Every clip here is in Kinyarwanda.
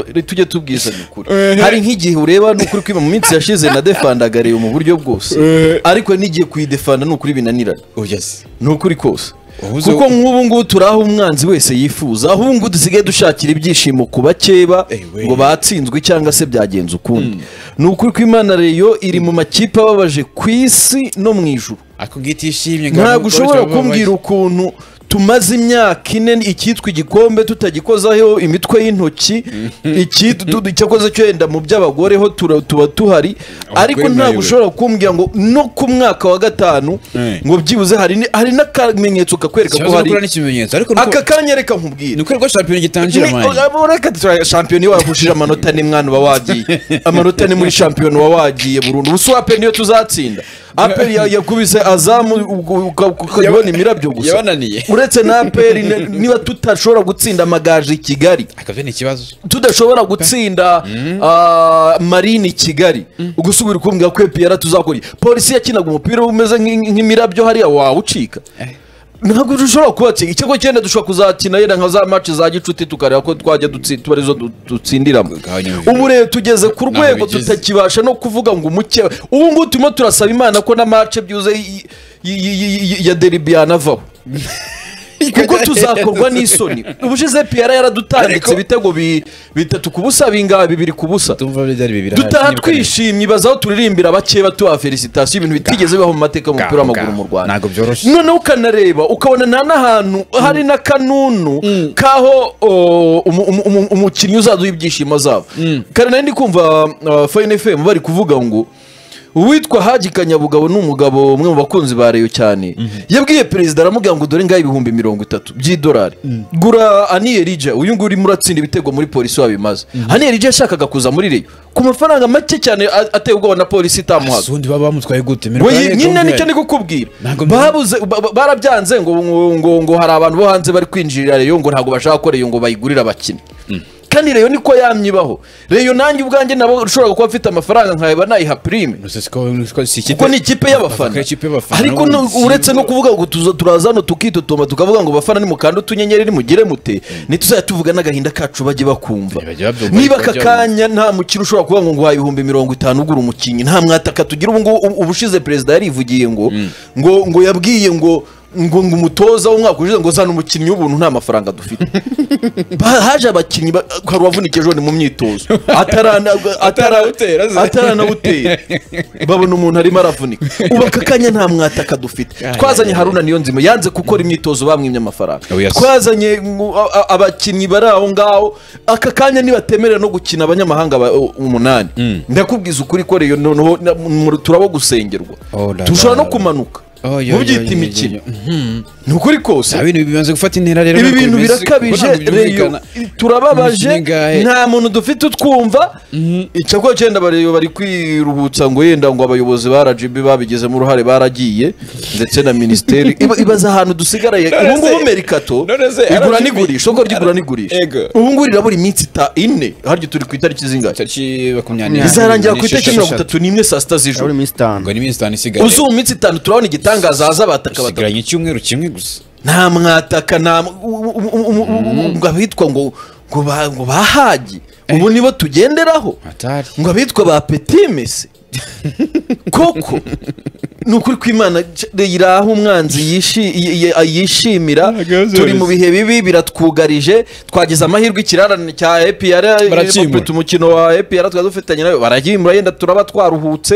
tujye tubwizanya ukuri hari nk'igihe ureba ni ukuri kwiba mu minsi yashize nadefanda reba mu buryo bwose ariko n'igiye kuyidefanda ni ukuri binanirana oya se ni ukuri kose Ubuze- kuko nk'ubu ngubu turi aho umwanzi wese yifuza aho ubu ngubu dusigaye dushakira ibyishimo ku bakeba Ewe. ngo batsinzwe cyangwa se byagenze ukundi ni ukuri ko imana reyo iri mu makipe ababaje ku isi no mu ijuru ako ngitishimye ntabwo ushobora kumbwira ukuntu tumaze imyaka ine icyitwa igikombe tutagikozaho imitwe y'intoki icyitwa icyakoze cyo wenda mu by'abagore ho tura- tuba tuhari Abagore ariko ntabwo nayo. ushobora kumbwira ngo no ku mwaka wa gatanu Eh. ngo byibuze hari ni- hari n'akamenyetso kakwereka ko ikibazo hari gukora n'ikimenyetso ariko aka nuko kanyereka nkubwira nuko rwo shampiyona gitangira Ni- mani abo reka tura- shampiyona iyo wahushije amanota ane mwana uba wagiye amanota ane muri shampiyona uba wagiye burundu ubusa aperi niyo tuzatsinda aperi ya- yakubise azamu ubwo uka- ukabona imirabyo gusa yabananiye uretse na aperi ne- niba tutashobora gutsinda amagaje i kigali akabyo ni ikibazo tudashobora gutsinda ah, marine i kigali gusa ubiri kumbwira ko epiyara tuzakora iki? polisi yakinaga umupira umeze nk'in- nk'imirabyo hariya wawucika ntabwo dushobora kubatsinda ikigo cyenda dushobora kuzakina yenda nka za match za gicuti tukareba ko twajya dutsi- tuba arizo du- dutsindiramo Kugabanya ubujura. ubu rero tugeze ku Ntaho rwego bigeze. tutakibasha no kuvuga ngo umuke ubu ngubu turimo turasaba imana ko na match byuze y- y- y- y- ya deribi yanavaho kuko tuzakorwa n'isoni ubushize piyara yaradutambitse Ariko- ibitego bi- bitatu ku busa bingahe bibiri ku busa tumva byari bibiri dutaha twishimye ibaza aho turirimbira abakeba tubaha felicitasiyo ibintu bitigeze bibaho mu mateka y'umupira Gaho, w'amaguru gaho. mu rwanda Ntabwo byoroshye. noneho ukanareba ukabona nta n'ahantu hari n'akanunu k'aho o, umu- umu- umu- umukinnyi uzaduha ibyishimo zabo kare nari ndi kumva uh, fayini efemu bari kuvuga ngo uwitwa haji kanyabugabo ni umugabo umwe mu bakunzi ba reyo cyane yabwiye perezida aramubwira ngo dore ngaho ibihumbi mirongo itatu by'idolari gura aniyerija uyu nguyu urimo uratsinda ibitego muri polisi wabimaze aniyerija yashakaga kuza muri reyo ku mafaranga make cyane a- ateye ubwoba na polisi itamuhaga sundi baba bamutwaye gute Mirror we Planet nyine Gombe. nicyo ndi kukubwira Ntabwo babuze ba- ba- barabyanze ngo ngo- ngo ngo hari abantu bo hanze bari kwinjirira reyo ngo ntabwo bashaka ko reyo ngo bayigurire abakinnyi kandi reyo niko yamyibaho reyo nanjye ubwanjye nabo ushobora kuba mfite amafaranga nkayaba nayiha pirime Gusa siko- siko- si ikipe- kuko ni ikipe y'abafana Bavuga ikipe y'abafana ariko no- n'ubundi- uretse no kuvuga ngo tuza turaza hano tukitutuma tukavuga ngo bafana nimukanda utunyenyeri nimugire mute ntituzajya tuvuga n'agahinda kacu bajye bakumva Bajya babyumva, niba bajya aka kanya nta mukino ushobora kuvuga ngo nguhaye ibihumbi mirongo itanu ugura umukinnyi nta mwataka tugira ubu ngubu ubu- ubushize perezida yarivugiye ngo ngo ngo yabwiye ngo ngo ngo umutoza w'umwaka ushize ngo zana umukinnyi w'ubuntu nta mafaranga dufite Ba- haje abakinnyi ba- hari uwavunikiye ejo bundi mu myitozo atarana- atara- Atarawutera se. ataranawutera babona umuntu arimo aravunika ubu aka kanya nta mwataka dufite twazanye haruna niyo nzima yanze gukora imyitozo bamwimye amafaranga Oh, yes. twazanye mm, a- a- abakinnyi bari aho ngaho aka kanya nibatemerera no gukina abanyamahanga ba- u- umunani ndakubwiza ukuri ko reyo noneho na- mu- turabo gusengerwa Oh, la, dushobora la, no la. kumanuka Oh, yo, yo, yo, mubyita yo, imikino yo. ni ukuri kose Nta bintu bimaze gufata intera rero ibi ntabwo bintu bimeze- birakabije kuko ntabwo reyo byumvikana. turababaje Imikino ingahe? nta muntu dufite utwumva icyakora cyenda bareyo bari kwiruhutsa ngo yenda ngo abayobozi ba RGB babigizemo uruhare baragiye ndetse na minisiteri Iba- ibaza ahantu dusigaraye ubu ngubu merikato none se igura RGB n'igurisha isoko ry'igura n'igurisha Ego. ubu ngubu rirabura iminsi ita ine harya turi ku itariki zingahe Tariki makumyabiri izarangira ku n'esheshatu. itariki mirongo itatu n'imwe saa sita z'ijoro muri minsi itanu ngo ni iminsi itanu isigaye uzi ubu minsi itanu turabona igitangaza haza abataka batatu usigaranye icyumweru kimwe gusa nta mwataka nta m- u- u- u- u- u- u- ngo abitwa ngo ngo ba- ngo bahagi ubu nibo tugenderaho atari ngo abitwa ba petime se koko ni ukuri kw'imana iri aho umwanzi yishi- y- y- yishimira Ntago turi mu byoroshye. bihe bibi biratwugarije twagize amahirwe ikirarane cya epiyara Baracyimura. umukino wa epiyara twari dufitanye nayo baragimura yenda turaba twaruhutse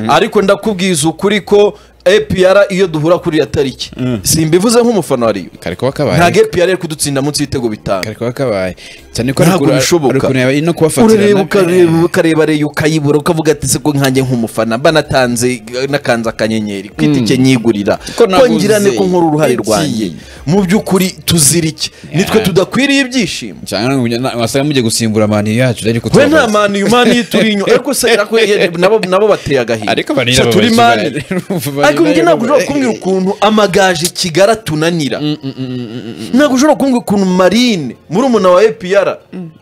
ariko ndakubwiza ukuri ko epiyara iyo duhura kuri ya tariki simbivuze nk'umufana wa riyo kare kuba kabaye ntabwo epiyara iri kudutsinda munsi y'ibitego bitanu kare kuba kabaye cyane ko ntabwo haruguru- bishoboka haruguru yaba- no kubafatira urareba na- ukareba ukareba reyo ukayibura ukavuga ati se ko nkanjye nk'umufana mba natanze nakanze akanyenyeri ku itike nyigurira Ko nabuze. ngirane ko nkora uruhare rwanjye Iki. mu by'ukuri tuzirike nitwe tudakwiriye ibyishimo cyangwa wasanga mugiye gusimbura amani yacu ariko we nta mani uyu mani turi inyuma ariko se ariko ye- nabo nabo bateye agahinda Ariko barira Se turi babaye mani cyane. ariko njye ntabwo ushobora kumbwira ukuntu amagaje kigali atunanira ntabwo ushobora kumbwira ukuntu marine muri umuna wa epiyara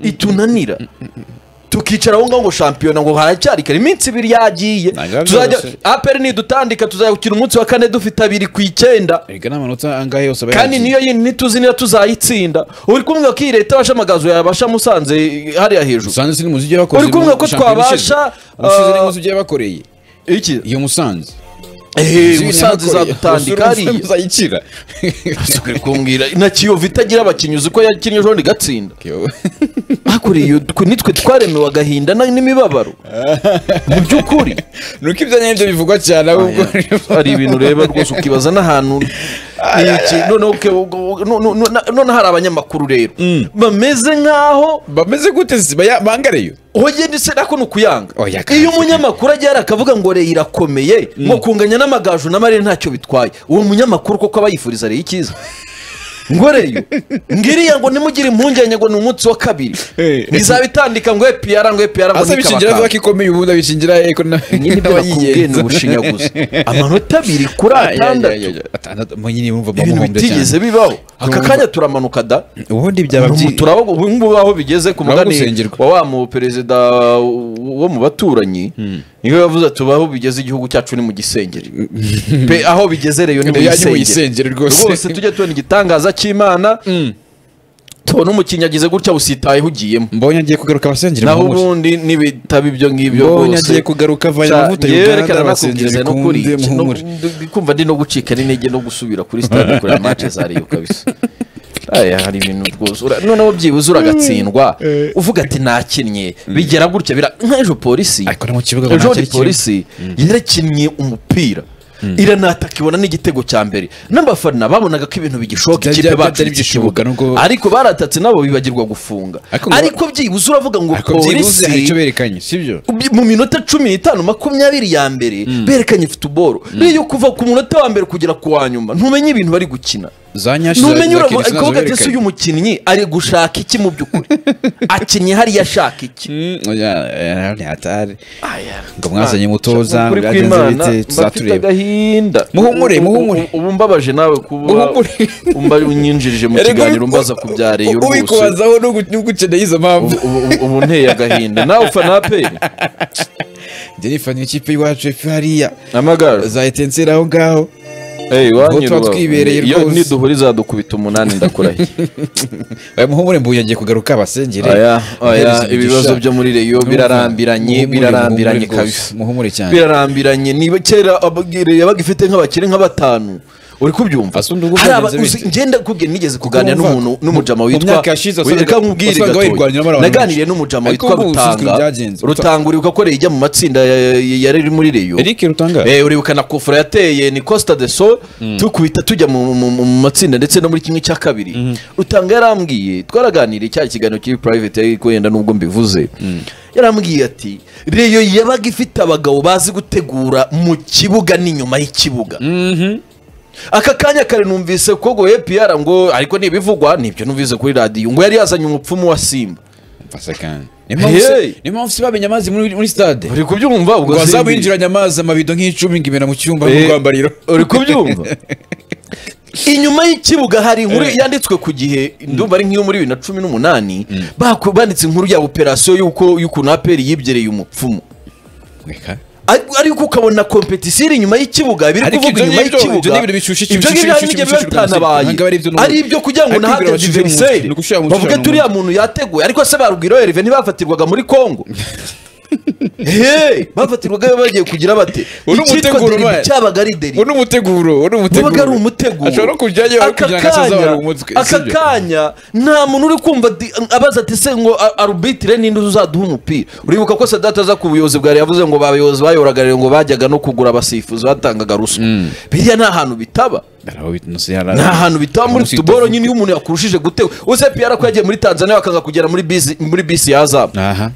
itunanira Tu- tukicara aho ngaho ngo shampiyona ngo haracyari kare iminsi ibiri yagiye Ntabwo biba tuzajya byoroshye. aperi nidutandika tuzakina umunsi wa kane dufite abiri ku icyenda reka n'amanota angahe yose aba kandi yagiye. niyo yindi ntituzi niba tuzayitsinda uri kumwe ko iyi leta yabashamagazo yabasha musanze hariya hejuru musanze si muzi ibyo bakoze Uri kumva mu- ko shampiyona twabasha, ishize. Musanze ni ah, muzi ibyo yabakoreye iki iyo musanze Eh, Muzi ibyo musanze yabakoreye. izadutandika Musanze hariya muzayikira Ntuzongere kumbwira na kiyovu itagira abakinnyi uzi ko yakinnye ejo ntigatsinda hakuriye nitwe twaremewe agahinda na- n'imibabaro mu by'ukuri nuko ibyo nyine bivugwa cyane ahubwo hari ibintu ureba rwose ukibaza n'ahantu ni iki noneho uke- ugo- no- no- no- noneho hari abanyamakuru rero bameze nk'aho bameze gute si baya- bangareyo hoye ndetse nako ni ukuyanga Oya, kandi. iyo umunyamakuru ajya yarakavuga ngo reye irakomeye ngo kunganya n'amagaju na marere ntacyo bitwaye uwo munyamakuru koko aba yifuriza reye icyiza ngo reyo ngiriya ngo nimugire impungenge ngo ni umunsi wa kabiri Eh. izabitandika ngo epiyara ngo epiyara ngo asa bishingira nikabakaba vuba ko ikomeye ubundi abishingira eko na- nyine ibyo nakubwiye ni n'abayigenza ubushinyaguzi amanota abiri kuri Ah, ya, ya, ya, atandatu ya. atandatu mu nyine yumva ibintu bamuhombya bitigeze cyane bibaho aka kanya turamanuka da ubundi byaba byi- turabo ubungubu aho bigeze ku Turaba mugani gusengerwa. wa wa mu perezida wo mu baturanyi niwe yavuze ati aho bigeze igihugu cyacu ni mu gisengero pe aho bigeze reyo ni mu Ya, ni gisengero mu gisengero rwose rwose tujye tubona igitangaza cy'imana tubona umukinnyi agize gutya usitayeho ugiyemo mbonye agiye kugaruka abasengera naho mu mucyo. ubundi n'ibitaba ibyo ngibyo mbonye rwose agiye kugaruka avanye Ca- amavuta yewe y'uruganda reka abasengera nanakubwiriza no kuri bikunde muhumure ndi kumva ndi no gucika n'intege no gusubira kuri stade kureba match za Rayon kabisa aya hari ibintu rwose ura- noneho byibuze uragatsindwa uvuga ati nakinnye bigera gutya bira nk'ejo polisi ariko no mu kibuga ngo ejo nta cyari kirimo. polisi yarakinnye umupira iranataka ibona n'igitego cya mbere n'abafana babonaga ko ibintu bigishoboka Byari- ikipe byari- bacu byari ifite bigishoboka, ikibuga nubwo- ariko baratatse nabo bibagirwa gufunga Ariko ngo- ariko byibuze uravuga ngo ariko byibuze hari polisi icyo berekanye sibyo Ubyi- mu minota cumi n'itanu makumyabiri ya mbere berekanye futuboro rero kuva ku munota wa mbere kugera ku wa nyuma ntumenye ibintu bari gukina za nyashi za- ntumenye za uravuga Kirisimazi akavuga ati berekanye. ese uyu mukinnyi ari gushaka iki mu by'ukuri akinnye hariya ashaka iki Mm, oya, eh, ni hatari Aya. ngo mwazanye umutoza Ukuri byagenze kw'Imana, bite mba mfite tuzatureba agahinda Muhumure, Ubu- muhumure. ubu- ubu mbabaje nawe kuba Muhumure. umba unyinjirije mu Erega kiganiro ubi- mbaza kubyareyo u- rwose ubikubazaho n'ugukeneye izo mpamvu ubu ubu- ubu nteye agahinda nawe ufana aperi njye nifaniye ikipe y'iwacu efe hariya amagare zahita nsera aho ngaho Hey, wanyu tuba rubavu. twibereye Iyo rwose. niduhura izadukubita umunani ndakurahiye aya muhumure mbuye agiye kugaruka abasengere aya Umuhereza aya umugisha. ibibazo byo muri reyo Urumva? birarambiranye Muhumure, birarambiranye muhumure rwose, kabisa muhumure cyane birarambiranye niba kera abagire yabaga ifite nk'abakire nka batanu uri kubyumva Asa undi ubwo hari aba byagenze uzi- bite? ngenda kubwira nigeze kuganira Kuko n'umuntu n'umujama mu witwa myaka yashize wasangaga- reka nkubwire wasangaga gatoya. bayirwaniramo n'abantu naganiriye benshi. n'umujama Ariko witwa ubu usuzuma rutanga ibyagenze. rutanga uribuka ko yiga mu matsinda ya- ya- yari iri muri reyo eric rutanga Eh, uribuka na kofura yateye ni costa de sol tukubita tujya mu, mu, mu mu matsinda ndetse no muri kimwe cya kabiri rutanga yarambwiye twaraganiriye cya kiganiro kiri private yari kwenda nubwo mbivuze yarambwiye ati reyo yabaga ifite abagabo bazi gutegura mu kibuga n'inyuma y'ikibuga aka kanya kare numvise ko ngo APR ngo ariko nibivugwa nibyo numvise kuri radiyo ngo yari yazanye umupfumu wa simba mfasa kandi Niyo mpamvu se- Hey! niyo mpamvu si bamenye amazi muri muri stade uri kubyumva ubwo ngo simbi- bazabinjiranye amazi amabido nk'icumi ngo imena mu cyumba mu Eh, rwambariro uri kubyumva inyuma y'ikibuga hari inkuru yanditswe ku gihe ndumva ari nk'iyo muri bibiri na cumi n'umunani baku- banditse inkuru ya operasiyo y'uko y'ukuntu aperi yibyereye umupfumu Reka. Ari- ariko ukabona kompetisiyo iri inyuma y'ikibuga biri Ariko kuvuga ibyo inyuma ngibyo- ibyo y'ikibuga ngibyo bishyushye ikibuga, ibyo ngibyo hari bishyushye n'igihe biba ikibuga, bitanabaye ntabwo ari ibyo ni ari ibyo kugira ngo ariko ibyo nahate bashyizemo- diveriseri ni ugushira mu bavuga gushira turi mu- uriya muntu yateguye ariko se barubwira erive ntibafatirwaga muri kongo Hey, bafatirwaga bagiye kugira bate Uwo ni icyitwa umuteguro derive ubaye. cyabaga ari derive uwo ni umuteguro uwo ni umuteguro wabaga ari umutego ashobora no kujyayo Aka kugira ngo asazabare kanya- umutwe aka sibyo? kanya nta muntu uri kumva di- abaza ati se ngo a- arubitire ninde uzaduha umupira uribuka ko sadata aza ku buyobozi bwa Rayon yavuze ngo abayobozi bayoboraga Rayon ngo bajyaga no kugura abasifuzi batangaga ruswa biriya nta hantu bitaba Araho bit- no se yari- nta hantu bitaba muri Munsi futuboro itavuga. nyine iyo umuntu yakurushije gutewe uze piyara ko yagiye muri tanzania bakaza kugera muri bisi muri bisi ya zabu aha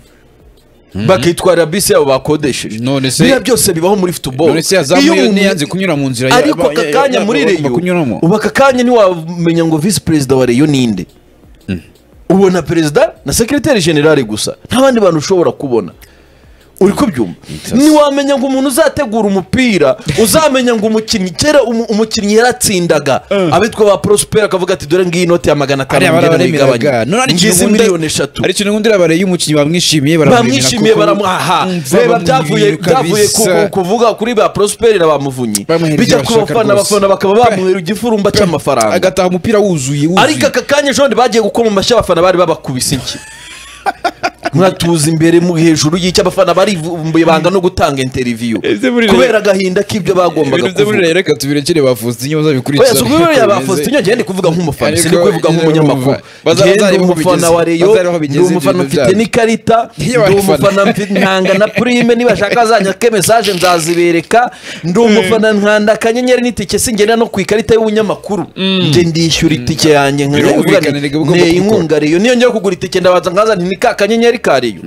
bakitwarira bisi yabo bakodesheje None se- biriya byose bibaho muri futuboro none se yazamuye umuntu- niyanze kunyura mu nzira ya- ariko ya- aka ya- kanya ya- muri ya- bagomba reyo kunyuramo ubu aka kanya ntiwamenya ngo visi perezida wa reyo ninde ubona perezida na sekreteri generale gusa nta bandi bantu ushobora kubona uri kubyumva Itasi. ntiwamenya ngo umuntu uzategura umupira uzamenya ngo umukinnyi kera umu- umukinnyi yaratsindaga abitwa ba prospera akavuga ati dore ngiyi inoti ya magana atanu hariya ngenda barabaremeraga ndayigabanya none hari ngizi ikintu miliyoni eshatu hari ikintu ubundi urabareye y'umukinnyi bamwishimiye baramuremera bamwishimiye kuko- baramuhaha Mm, reba bamwishimiye byavuye kabisa. byavuye ku- ku- kuvuga kuri ba prosperi na ba muvunyi Bamuha ibyo bijya ku bashaka bafana rwose. abafana bakaba bamuhera igifurumba cy'amafaranga agataha umupira wuzuye wuzuye. ariko aka kanya ejo bundi bagiye gukoma amashyi abafana bari babakubise inki mwatuza imbere mu hejuru y'icyo abafana barivumbuye banga no gutanga interiviyu Ese buriya- kubera agahinda k'ibyo bagombaga ibintu byo kuvuga rero reka tubirekere ba Faustin oya bazabikurikiza si ukubera ya ba Faustin njyewe ndi kuvuga nk'umufana Ariko- sindi kubivuga nk'umunyamakuru Baza- njyewe ndi bazareba aho umufana bigeze. wa reyo Bazareba aho ndi bigeze umufana ibintu mfite byabo. n'ikarita ndi Iyo abafana- umufana mfite ntanga na purime nibashaka zanyaka mesaje nzazibereka ndi umufana nkanda akanyenyeri n'itike singenda no ku ikarita y'ubunyamakuru njye ndishyura itike yanjye nka- Birumvikana, nkavuga nti, nigga, ugomba nteye kubikora." inkunga reyo niyo njya kugura itike ndabanza nkaza nti ni ka kanyenyeri ka reyo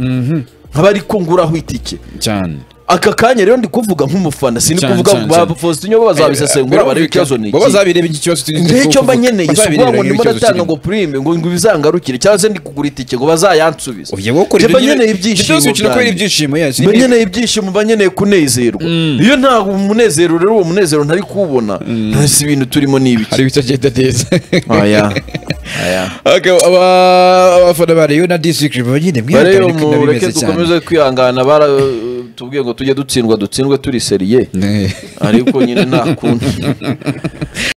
nkaba ariko nguraho itike cyane aka kanya rero ndi kuvuga nk'umufana sindi Cyane, kuvuga cyane, ngo ba cyane. Faustin bo bazabisesengura barebe Birumvikana. ikibazo ni Baba iki bazabireba iki kibazo turi- rero icyo mba nkeneye si ukuvuga ngo Bazabirebera ndimo ikibazo ndatanga kirimo. ngo purime ngo ngo bizangarukire cyangwa se ndi kugura itike ngo bazayansubize Oya, wowe ukora Njye mba ibyo nyine- nkeneye ibyo byose ibyishimo ukina kubera byanjye. ibyishimo yes, mba ni- nkeneye ibyishimo mba nkeneye kunezerwa iyo nta umunezero rero uwo munezero ntari kuwubona ntasi ibintu turimo ni ibiki hari ibitagenda neza aya aya Akaba- aba- abafana ba Rayon na district baba nyine mwihanganire rero ko biba mureke bimeze cyane dukomeze kwihangana bara tubwiye ngo tujye dutsindwa dutsindwe turi seriye Ne. ariko nyine nta kundi